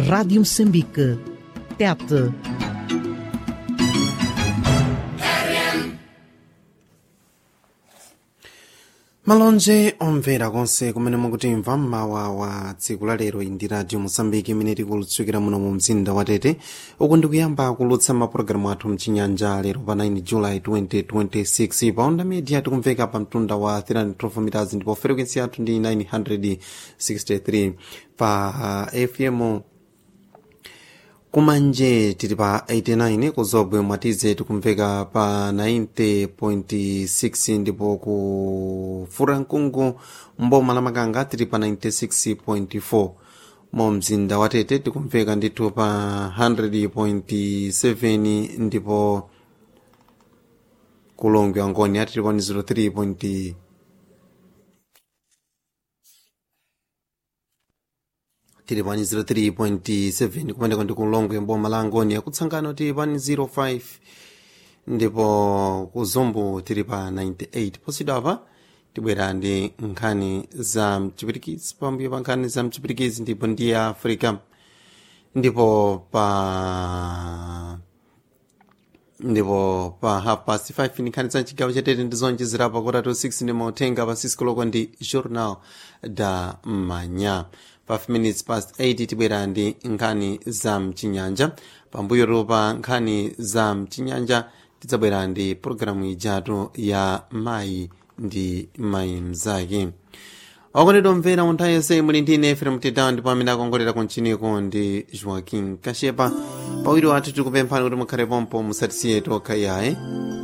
Rádio Moçambique. Tete. malonje omvera konse kumene mukutimva mmawa wa tsiku la lero ndi radio mosambiki imene tikulutsukira muno mu mzinda wa tete uku ndikuyamba kulutsa mapulogalamu athu mchinyanja lero pa 9 july 2026 pa onda media tikumveka pa mtunda wa 312 meters ndipo frequency yathu ndi 963 pa uh, fm kumanje tili pa 89 kuzobwe mwatize tikumveka pa 90.6 ndipo ku furankungu mboma la makanga tili pa 96.4 mu mzinda wa tete tikumveka ndithu pa 100.7 ndipo kulongwe angoni atili pa 03. tili pani 03.7 kumeneko ndi kulongwe mboma la angoni akutsangano tili pani 05 ndipo kuzombo tili pa 98 posidwa apa tibwera ndi nkhani za mchipirikizi pambuyo pa nkhani za mchipirikizi ndipo ndi ya africa ndipo pa ndipo pa half past 5 ni nkhani za chigawo chatete ndi zonjezerapo kotatu 6 ndi mauthenga pa sisikoloko ndi journal da manya pa 5 minutes past 8 tibwera ndi nkhani za mchinyanja pambuyo pa nkhani za mchinyanja tidzabwera ndi pologalamu ijatu ya mayi ndi mayi mzake okondedwa mvera mu nthawi yonse muli ndi ine efrem tedawa ndipo amene akongolera kunchiniku ndi joaquin kashepa pawiri wathu tikupemphani kuti mukhale pompo musatisiye tokha yaye